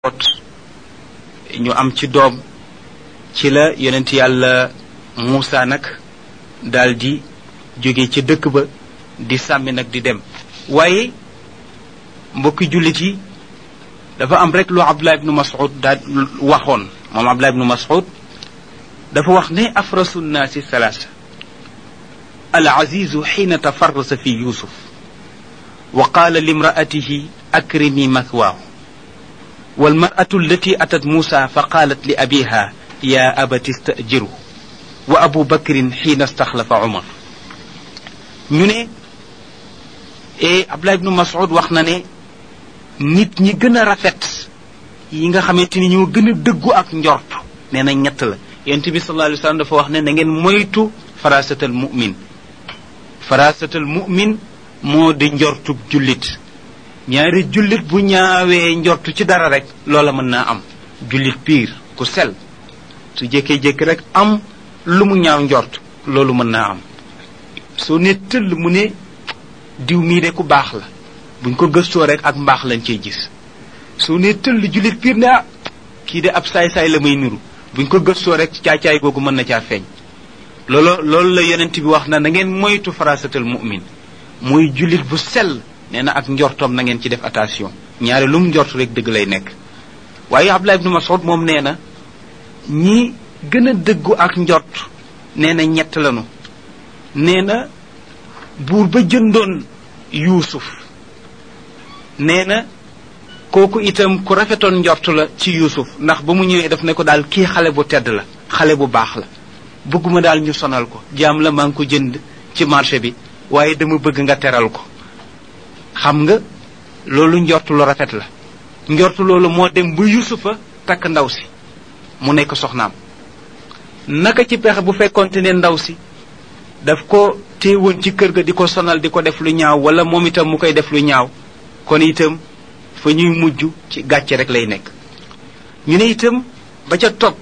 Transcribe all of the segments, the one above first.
ñu am ci doom ci la yonent yàlla Muusa nag daal di jóge ca dëkk ba di sàmmi nag di dem waaye mbokki jullit yi dafa am rek lu Abdullah ibnu Mas'ud daal waxoon moom Abdullah ibnu Mas'ud dafa wax ne afrasu nnaasi salaasa al azizu xiina tafarrasa fi yusuf wa qaala limraatihi akrimi mathwaahu walmaratu allati atat muusa fa qaalat li abiha ya abati stajiru wa abu bakrin xiina staxlafa umar ñu ne e Abdullah ibnu Mas'ud wax na ne nit ñi gën a rafet yi nga xamante ni ñoo gën a dëggu ak njort nee na ñett la yonent bi sallallahu alayhi wa sallam dafa wax ne na ngeen moytu farasatal mu'min farasatal mu'min moo di njortub jullit ñaari jullit bu ñaawee njortu ci dara rek loola mën naa am jullit piir ku sel su jékkee-jékki rek am lu mu ñaaw njort loolu mën naa am soo ne tëll mu ne diw mii de ku baax la buñ ko gëstoo rek ak mbaax lañ cey gis soo ne tëll jullit piir ne ah kii de ab saay-saay la may niru buñ ko gëstoo rek caacaay googu mën na caa feeñ loolu loolu la yonent bi wax na na ngeen moytu farasatal mu'min muy jullit bu sell nee na ak njortoom na ngeen ci def attention ñaare lu mu njort rek dëgg lay nekk waaye Abdullah ibnu Mas'ud moom nee na ñi gën a dëggu ak njort nee na ñett lanu nee na buur ba jëndoon yuusuf nee na kooku itam ku rafetoon njort la ci yuusuf ndax ba mu ñëwee daf ne ko daal kii xale bu tedd la xale bu baax la bëgguma daal ñu sonal ko jaam la maa ngi ko jënd ci marché bi waaye dama bëgg nga teral ko xam nga loolu njort lu rafet la njort loolu moo dem ba yusufa takk ndaw si mu nekk soxnaam naka ci pexe bu fekkonte ne ndaw si daf ko téewoon ci kër ga di ko sonal di ko def lu ñaaw wala moom itam mu koy def lu ñaaw kon itam fa ñuy mujj ci gàcce rek lay nekk ñu ne itam ba ca topp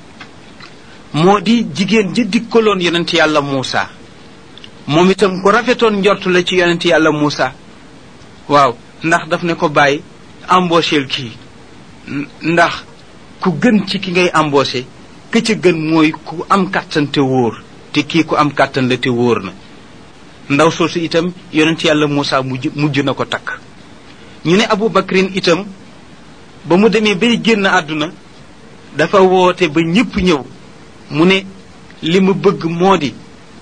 moo di jigéen ji dikkaloon yonent yàlla Muusa moom itam ku rafetoon njort la ci yonent yàlla Muusa waaw ndax daf ne ko bàyyi embaucheel kii ndax ku gën ci ki ngay embauché ki ca gën mooy ku am kàttan te wóor te kii ku am kàttan la te wóor na ndaw soosu itam yonent yàlla Muusa mujj mujj na ko takk ñu ne Abu Bakrin itam ba mu demee bay génn àdduna dafa woote ba ñépp ñëw mu ne li ma bëgg moo di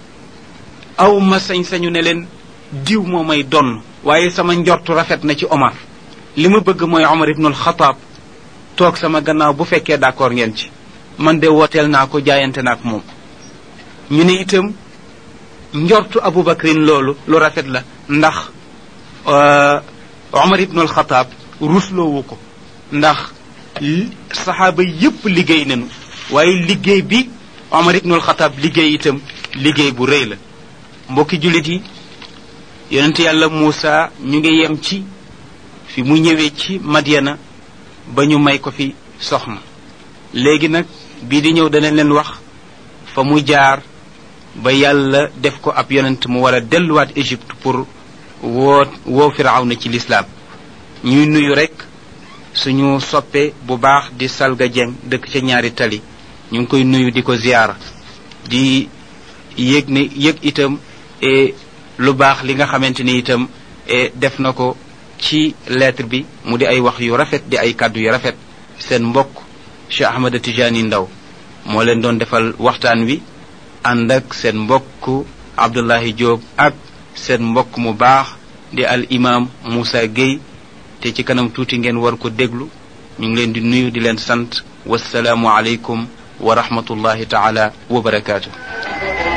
aw ma sañ-sañu ne leen diw moo may donn waaye sama njortu rafet na ci Omar li ma bëgg mooy Omar ibnul Xataab toog sama gannaaw bu fekkee d'accord ngeen ci man de wooteel naa ko jaayante naa ak moom ñu ne itam njortu Abu Bakrin loolu lu rafet la ndax Omar ibnul Xataab rusloowu ko ndax saxaaba yépp liggéey nañu waaye liggéey bi Omar ibnul Xataab liggéey itam liggéey bu rëy la mbokki jullit yi yonent yàlla Muusa ñu ngi yem ci fi mu ñëwee ci Madyana ba ñu may ko fi soxna léegi nag bii di ñëw danañ leen wax fa mu jaar ba yàlla def ko ab yonent mu war a delluwaat Égypte pour woo woo Firawna ci lislaam ñuy nuyu rekk suñu soppe bu baax di Salga Dieng dëkk ca ñaari tali ñu ngi koy nuyu di ko ziyaara di yëg ne yëg itam lu baax li nga xamante ni itam def na ko ci lettre bi mu di ay wax yu rafet di ay kàddu yu rafet seen mbokk Cheikh Ahmada Tijani Ndaw moo leen doon defal waxtaan wi ànd ak seen mbokk Abdullahi Diop ak seen mbokk mu baax di al imam Moussa Gueye te ci kanam tuuti ngeen war ko déglu ñu ngi leen di nuyu di leen sant wasalaamu aleykum wa rahmatullahi taala wa barakaatu